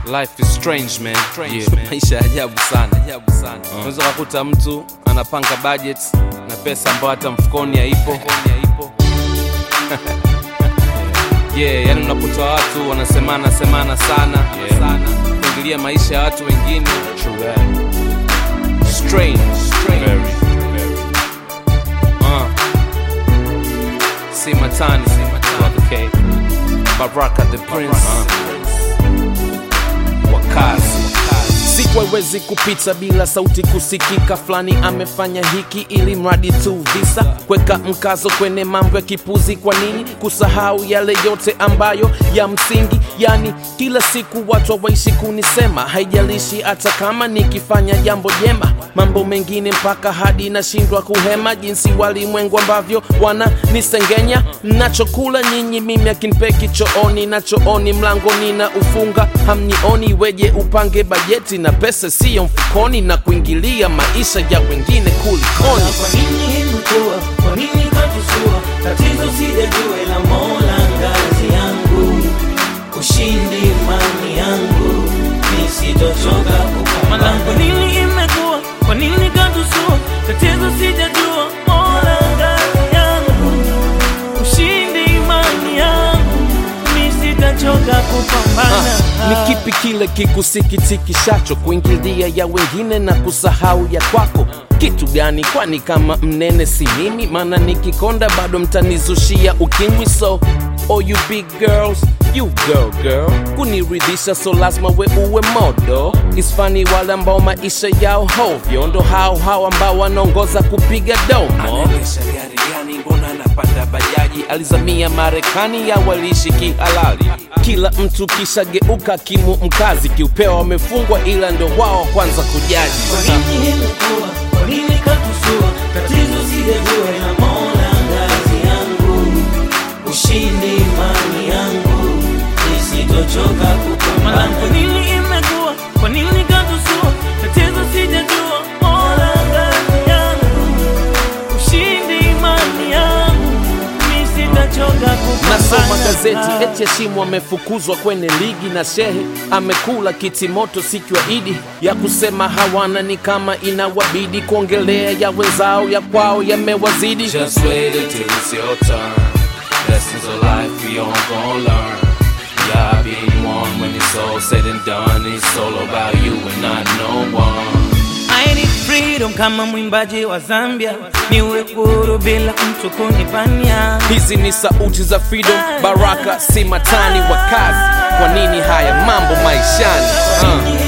Life is strange man. Yeah. Maisha ya ajabu sana. Ajabu sana. Unaweza kukuta mtu anapanga budget na pesa ambayo hata mfukoni haipo. yeah, yani unakuta watu wanasemana semana sana yeah. sana kuingilia maisha ya watu wengine. True Strange, strange. Very, very. Uh. Si matani, si matani. Okay. Baraka the Prince. Wakazi. siku haiwezi kupita bila sauti kusikika fulani amefanya hiki ili mradi tu visa kweka mkazo kwenye mambo ya kipuzi kwa nini kusahau yale yote ambayo ya msingi yani kila siku watu hawaishi kunisema haijalishi hata kama nikifanya jambo jema mambo mengine mpaka hadi nashindwa kuhema jinsi walimwengu ambavyo wananisengenya nachokula nyinyi mimi akinipeki chooni na chooni mlangoni na ufunga hamnioni weje upange bajeti na pesa siyo mfukoni na kuingilia maisha ya wengine kulikoni Kwa nini imekuwa? Kwa nini katusua? Tatizo sijajua ila Mola ngazi yangu, ushindi imani yangu, nisitochoka kupambana. Kwa nini imekuwa? Kwa nini katusua? Tatizo sijajua Mola ngazi yangu, ushindi imani yangu, nisitochoka kupambana. ni kipi kile kikusikitikishacho kuingilia ya wengine na kusahau ya kwako kitu gani kwani kama mnene si mimi maana nikikonda bado mtanizushia ukimwi so oh you big girls you girl girl kuniridhisha so lazima we uwe modo isfani wale ambao maisha yao hovyo ndo hao hao ambao wanaongoza kupiga domo anaendesha gari gani mbona anapanda bajaji alizamia marekani ya waliishi kihalali kila mtu kishageuka kimu mkazi kiupewa wamefungwa ila ndo wao kwanza kujaji Kwa nini imekuwa? Kwa nini katusua? Tatizo sijajua ila Mola ngazi yangu, ushindi imani yangu, nisitochoka kupambana. Kwa nini imekuwa? Kwa nini katusua? Tatizo sijajua Mola ngazi yangu, ushindi imani yangu, nisitochoka kupambana. nasoma gazeti eti Heshimu amefukuzwa kwenye ligi na shehe amekula kiti moto siku ya idi ya kusema hawana ni kama inawabidi kuongelea ya wenzao ya kwao yamewazidi Just wait until it's your turn. Lessons of life we all gon' learn. Yeah, being one when it's all said and done. It's all about you and not no one. I need freedom kama mwimbaji wa Zambia, niwe huru bila mtu kunipania. hizi ni sauti za freedom baraka si matani wa kazi kwa nini haya mambo maishani uh.